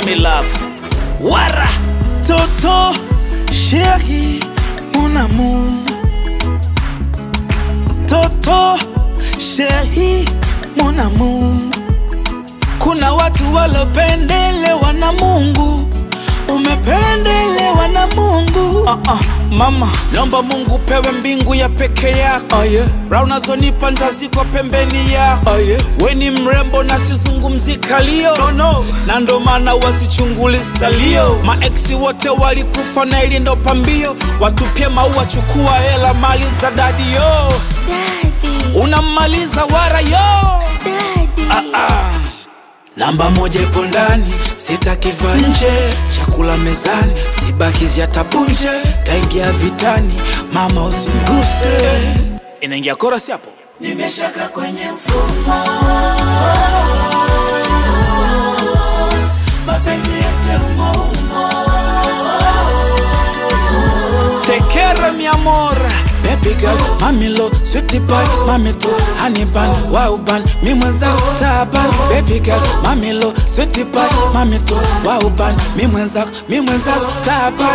Mami love. Wara. Toto, chérie, mon amour. Toto, chérie, mon amour. Kuna watu walopendelewa na Mungu, umependelewa na Mungu. Uh -uh, mama, naomba Mungu pewe mbingu ya peke yako. Oh, yeah. Raha unazonipa ntazikwa pembeni yako. Oh, yeah. We ni mrembo na sizungumzi kalio no, no. na ndo maana wasichunguli salio. Maeksi wote walikufa na ili ndo pambio, watupie maua, chukua hela, mali za dadi yo, Daddy, unammaliza wara yo daddy. ah, ah. Namba moja ipo ndani, sitakiva nje. Chakula mezani, sibakizi hata punje. Taingia vitani, mama usimguse. Inaingia korasi hapo. Nimeshaka kwenye mfumo, mapenzi yote umo umo. Tekere mi amor Baby girl, mami lo, sweetie pie, mami to honey bun, wow bun, mi mwenzako taban Baby girl, mami lo, sweetie pie, mami to wow bun, mi mwenzako, mi mwenzako taban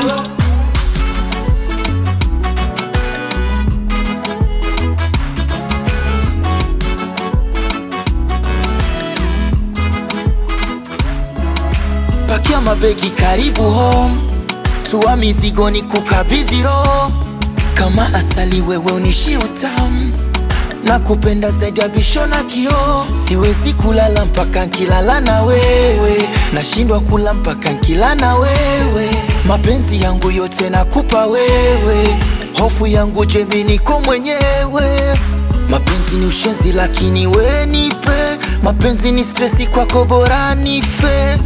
pakia mabegi karibu home tua mizigo ni kukabidhi roho kama asali wewe unishi utamu na kupenda zaidi ya bisho na kioo siwezi kulala mpaka nkilala na wewe nashindwa kula mpaka nkila na wewe mapenzi yangu yote nakupa wewe hofu yangu jemi niko mwenyewe mapenzi ni ushenzi lakini we nipe mapenzi ni stresi kwako bora nife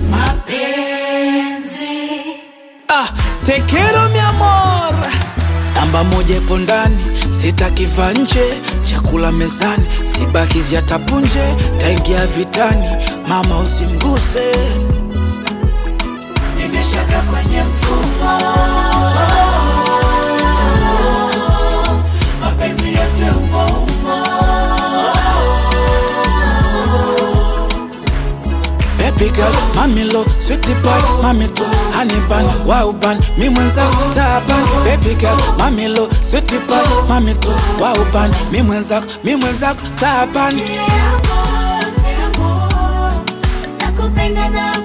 Ah, te quiero mi amor. Namba moja ipo ndani, sitakiva nje. Chakula mezani, sibakizi hata punje. Taingia vitani, mama usimguse. Nimeshaka kwenye mfumo, mapenzi yote umo umo. Baby girl, mami lo, sweetie pie, mami to honey bun, wow bun, mi mwenzako taban. Baby girl, mami lo, sweetie pie, mami to wow bun, mi mwenzako, mi mwenzako taban. Te amo, te amo. Nakupenda na